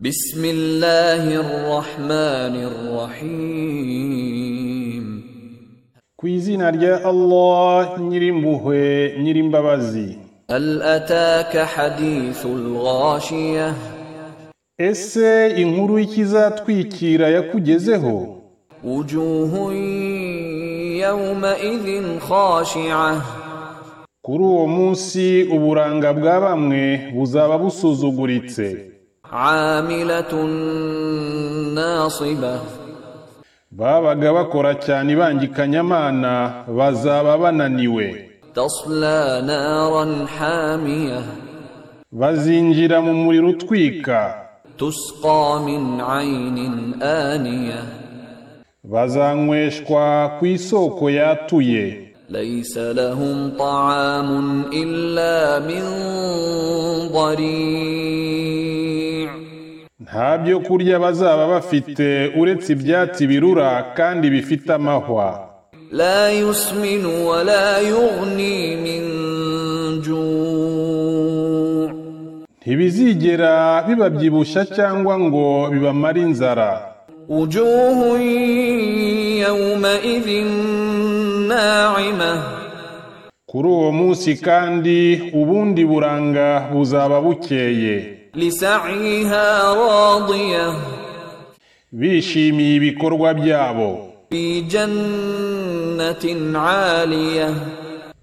بسم الله الرحمن الرحيم ku izina rya allah nyirimpuhwe nyirimbabazi هل أتاك حديث الغاشية ese inkuru y'ikizatwikira yakugezeho وجوه يومئذ خاشعة kuri uwo munsi uburanga bwa bamwe buzaba busuzuguritse عاملة ناصبة babaga bakora cyane ibangikanyamana bazaba bananiwe تصلى نارا حامية bazinjira mu muriro utwika تسقى من عين آنية bazanyweshwa ku isoko yatuye ليس لهم طعام إلا من ضريع nta byo kurya bazaba bafite uretse ibyatsi birura kandi bifite amahwa لا يسمن ولا يغني من جوع ntibizigera bibabyibushya cyangwa ngo bibamare inzara وجوه يومئذ ناعمة kuri uwo munsi kandi ubundi buranga buzaba bukeye لسعيها راضية bishimiye ibikorwa byabo في جنة عالية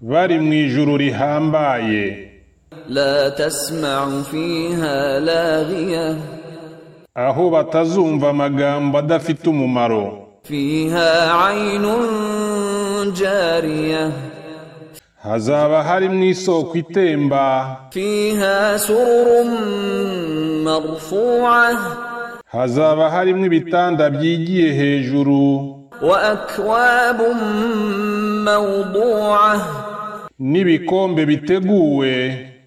bari mu ijuru rihambaye لا تسمع فيها لاغية aho batazumva amagambo adafite umumaro فيها عين جارية hazaba hari mu isoko itemba فيها سرر مرفوعة hazaba harimo ibitanda byigiye hejuru وأكواب موضوعة n'ibikombe biteguwe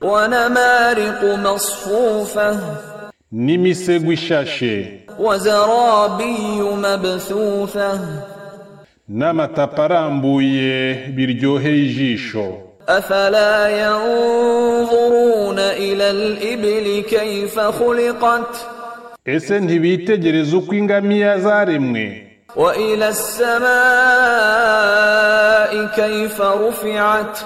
ونمارق مصفوفة n'imisego ishashe وزرابي مبثوثة n'amatapa arambuye biryoheye ijisho أفلا ينظرون إلى الإبل كيف خلقت ese ntibitegereze uko ingamiya zaremwe وإلى السماء كيف رفعت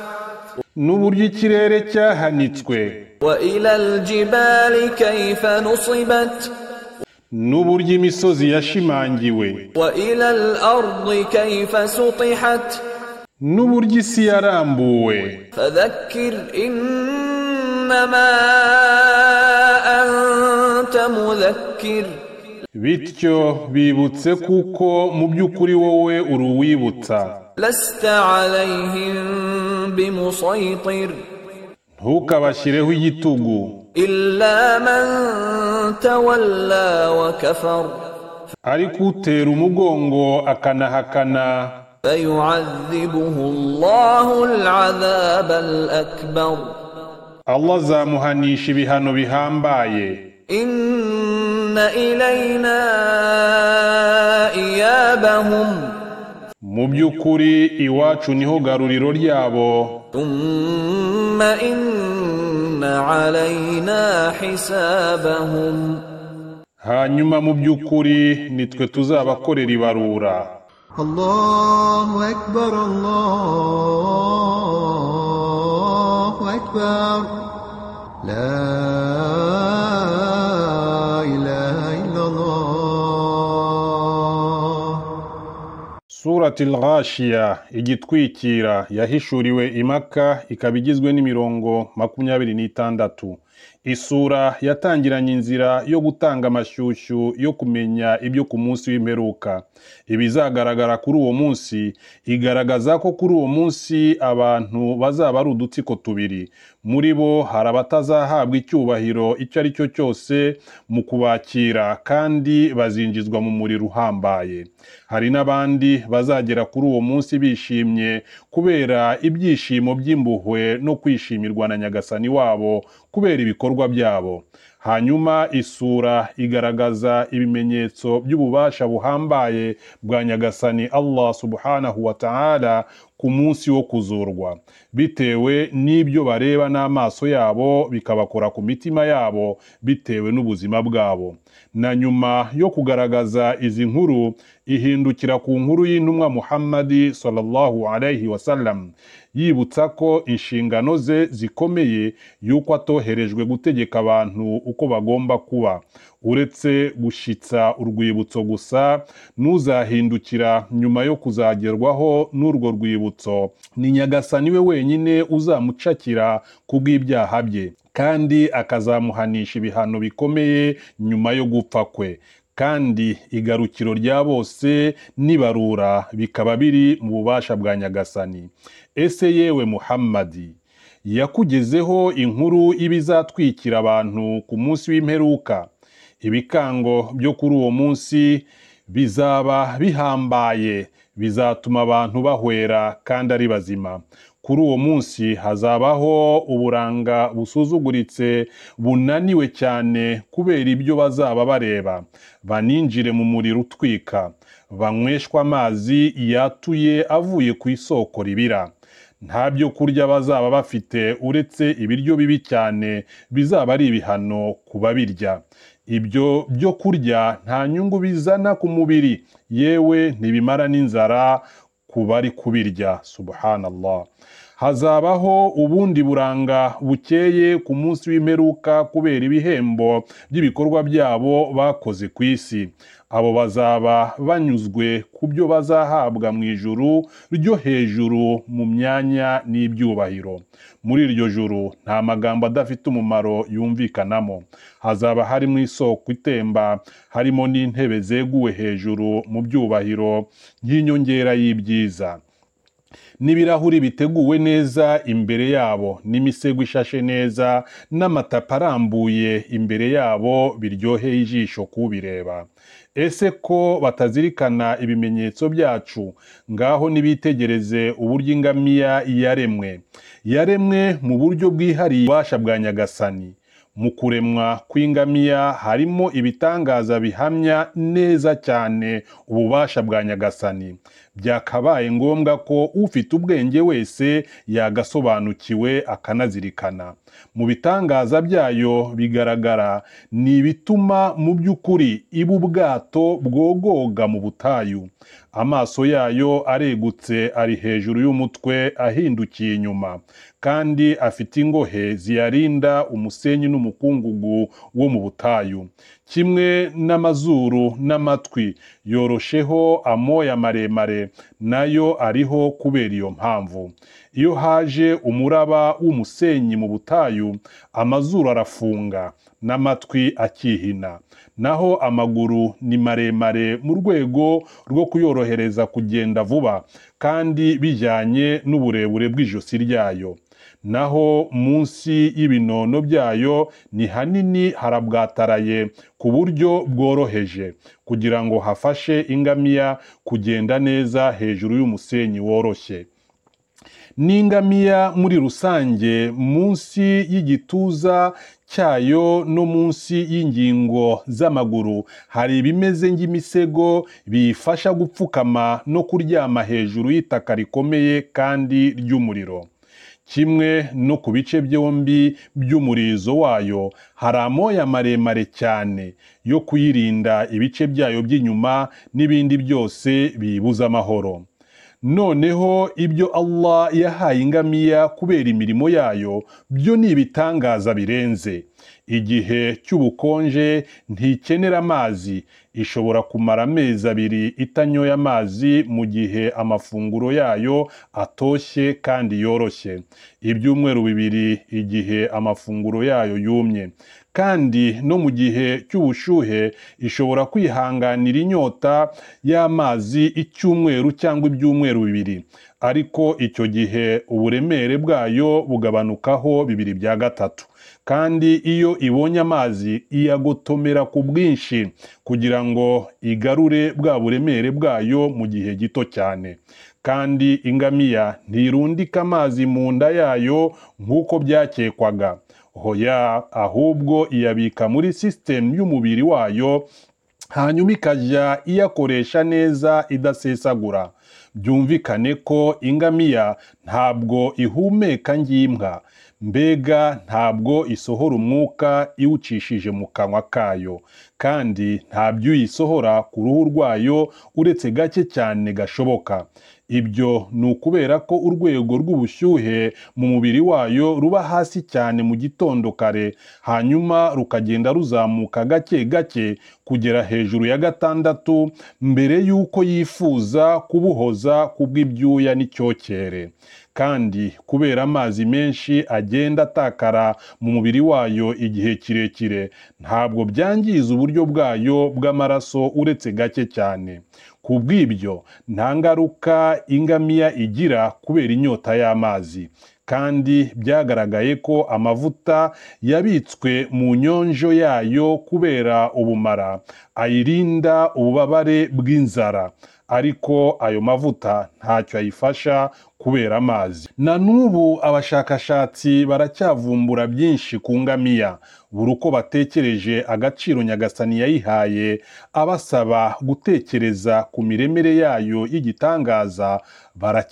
n'uburyo ikirere cyahanitswe وإلى الجبال كيف نصبت n'uburyo imisozi yashimangiwe وإلى الأرض كيف سطحت n'uburyo isi yarambuwe فذكر إنما أنت مذكر bityo bibutse kuko mu by'ukuri wowe uri uwibutsa لست عليهم بمسيطر ntukabashyireho igitugu إلا من تولى وكفر ariko utera umugongo akanahakana فيعذبه الله العذاب الأكبر Allah azamuhanisha ibihano bihambaye إن إلينا إيابهم mu by'ukuri iwacu niho garuriro ryabo ثم إن علينا حسابهم hanyuma mu by'ukuri nitwe tuzabakorera ibarura الله أكبر الله أكبر لا إله إلا الله suratil ghashiya igitwikira yahishuriwe imaka ikaba igizwe n'imirongo makumyabiri n'itandatu isura yatangiranye inzira yo gutanga amashyushyu yo kumenya ibyo ku munsi w'imperuka ibizagaragara kuri uwo munsi igaragaza ko kuri uwo munsi abantu bazaba ari udutsiko tubiri muri bo hari abatazahabwa icyubahiro icyo ari cyo cyose mu kubakira kandi bazinjizwa mu muriro uhambaye hari n'abandi bazagera kuri uwo munsi bishimye kubera ibyishimo by'impuhwe no kwishimirwa na nyagasani wabo kubera ibikorwa byabo hanyuma isura igaragaza ibimenyetso by'ububasha buhambaye bwa nyagasani allah subhanahu wa ta'ala ku munsi wo kuzurwa bitewe n'ibyo bareba n'amaso yabo bikabakora ku mitima yabo bitewe n'ubuzima bwabo na nyuma yo kugaragaza izi nkuru ihindukira ku nkuru y'intumwa muhammadi sallallahu alaihi wasallam yibutsa ko inshingano ze zikomeye y'uko atoherejwe gutegeka abantu uko bagomba kuba uretse gushyitsa urwibutso gusa n'uzahindukira nyuma yo kuzagerwaho n'urwo rwibutso ni nyagasani we wenyine uzamucakira kubw'ibyaha bye kandi akazamuhanisha ibihano bikomeye nyuma yo gupfa kwe kandi igarukiro rya bose n'ibarura bikaba biri mu bubasha bwa nyagasani ese yewe muhammadi yakugezeho inkuru y'ibizatwikira abantu ku munsi w'imperuka ibikango byo kuri uwo munsi bizaba bihambaye bizatuma abantu bahwera kandi ari bazima kuri uwo munsi hazabaho uburanga busuzuguritse bunaniwe cyane kubera ibyo bazaba bareba baninjire mu muriro utwika banyweshwe amazi yatuye avuye ku isoko ribira nta byo kurya bazaba bafite uretse ibiryo bibi cyane bizaba ari ibihano ku babirya ibyo byo kurya nta nyungu bizana ku mubiri yewe ntibimara n'inzara ku bari kubirya subhanallah hazabaho ubundi buranga bukeye ku munsi w'imperuka kubera ibihembo by'ibikorwa byabo bakoze ku isi abo bazaba banyuzwe ku byo bazahabwa mu ijuru ryo hejuru mu myanya n'ibyubahiro muri iryo juru nta magambo adafite umumaro yumvikanamo hazaba harimo isoko itemba harimo n'intebe zeguwe hejuru mu byubahiro nk'inyongera y'ibyiza n'ibirahuri biteguwe neza imbere yabo n'imisego ishashe neza n'amatapi arambuye imbere yabo biryoheye ijisho kubireba ese ko batazirikana ibimenyetso byacu ngaho nibitegereze uburyo ingamiya yaremwe yaremwe mu buryo bwihariye ububasha bwa nyagasani mu kuremwa kw'ingamiya harimo ibitangaza bihamya neza cyane ububasha bwa nyagasani byakabaye ngombwa ko ufite ubwenge wese yagasobanukiwe akanazirikana mu bitangaza byayo bigaragara ni ibituma mu by'ukuri iba ubwato bwogoga mu butayu amaso yayo aregutse ari hejuru y'umutwe ahindukiye inyuma kandi afite ingohe ziyarinda umusenyi n'umukungugu wo mu butayu kimwe n'amazuru n'amatwi yorosheho amoya maremare nayo ariho kubera iyo mpamvu iyo haje umuraba w'umusenyi mu butayu amazuru arafunga n'amatwi akihina naho amaguru ni maremare mu rwego rwo kuyorohereza kugenda vuba kandi bijyanye n'uburebure bw'ijosi ryayo naho munsi y'ibinono byayo ni hanini harabwataraye ku buryo bworoheje kugira ngo hafashe ingamiya kugenda neza hejuru y'umusenyi woroshye n'ingamiya muri rusange munsi y'igituza cyayo no munsi y'ingingo z'amaguru hari ibimeze nk'imisego biyifasha gupfukama no kuryama hejuru y'itaka rikomeye kandi ry'umuriro kimwe no ku bice byombi by'umurizo wayo hari amoya maremare cyane yo kuyirinda ibice byayo by'inyuma n'ibindi byose biyibuza amahoro noneho ibyo Allah yahaye ingamiya kubera imirimo yayo byo ni ibitangaza birenze igihe cy'ubukonje ntikenera amazi ishobora kumara amezi abiri itanyoye amazi mu gihe amafunguro yayo atoshye kandi yoroshye ibyumweru bibiri igihe amafunguro yayo yumye kandi no mu gihe cy'ubushyuhe ishobora kwihanganira inyota y'amazi icyumweru cyangwa ibyumweru bibiri ariko icyo gihe uburemere bwayo bugabanukaho bibiri bya gatatu kandi iyo ibonye amazi iyagotomera ku bwinshi kugira ngo igarure bwa buremere bwayo mu gihe gito cyane kandi ingamiya ntirundika amazi mu nda yayo nk'uko byakekwaga hoya ahubwo iyabika muri sisitemu y'umubiri wayo hanyuma ikajya iyakoresha neza idasesagura byumvikane ko ingamiya ntabwo ihumeka nk'imbwa mbega ntabwo isohora umwuka iwucishije mu kanwa kayo kandi nta by'uyisohora ku ruhu rwayo uretse gake cyane gashoboka ibyo ni ukubera ko urwego rw'ubushyuhe mu mubiri wayo ruba hasi cyane mu gitondo kare hanyuma rukagenda ruzamuka gake gake kugera hejuru ya gatandatu mbere y'uko yifuza kubuhoza ku bw'ibyuya n'icyokere kandi kubera amazi menshi agenda atakara mu mubiri wayo igihe kirekire ntabwo byangiza uburyo bwayo bw'amaraso uretse gake cyane ku bw'ibyo nta ngaruka ingamiya igira kubera inyota y'amazi kandi byagaragaye ko amavuta yabitswe mu nyonjo yayo kubera ubumara ayirinda ububabare bw'inzara ariko ayo mavuta ntacyo ayifasha kubera amazi na n'ubu abashakashatsi baracyavumbura byinshi ku ngamiya buri uko batekereje agaciro nyagasani yayihaye abasaba gutekereza ku miremere yayo y'igitangaza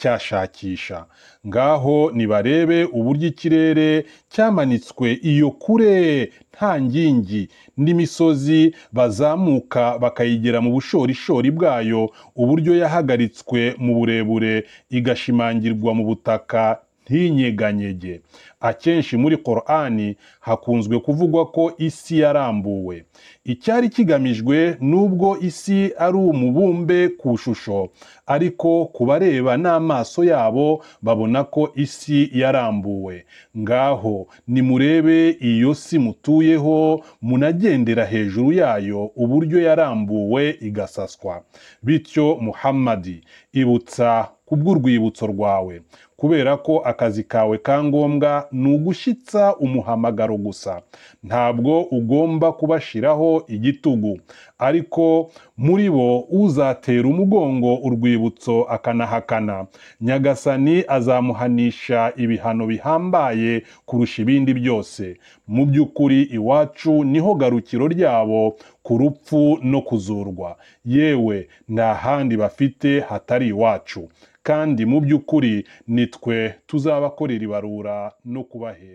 baracyashakisha ngaho nibarebe uburyo ikirere cyamanitswe iyo kure nta ngingi n'imisozi bazamuka bakayigera mu bushorishori bwayo uburyo yahagaritswe mu burebure igashimangirwa mu butaka ntinyeganyege akenshi muri korani hakunzwe kuvugwa ko isi yarambuwe icyari kigamijwe n'ubwo isi ari umubumbe ku shusho ariko ku bareba n'amaso yabo babona ko isi yarambuwe ngaho nimurebe iyo si mutuyeho munagendera hejuru yayo uburyo yarambuwe igasaswa bityo muhammadi ibutsa ku bw'urwibutso rwawe kubera ko akazi kawe ka ngombwa ni ugushyitsa umuhamagaro gusa ntabwo ugomba kubashiraho igitugu ariko muri bo uzatera umugongo urwibutso akanahakana nyagasani azamuhanisha ibihano bihambaye kurusha ibindi byose mu by'ukuri iwacu niho garukiro ryabo ku rupfu no kuzurwa yewe nta handi bafite hatari iwacu kandi mu by'ukuri ni twe tuzabakorera ibarura no kubahera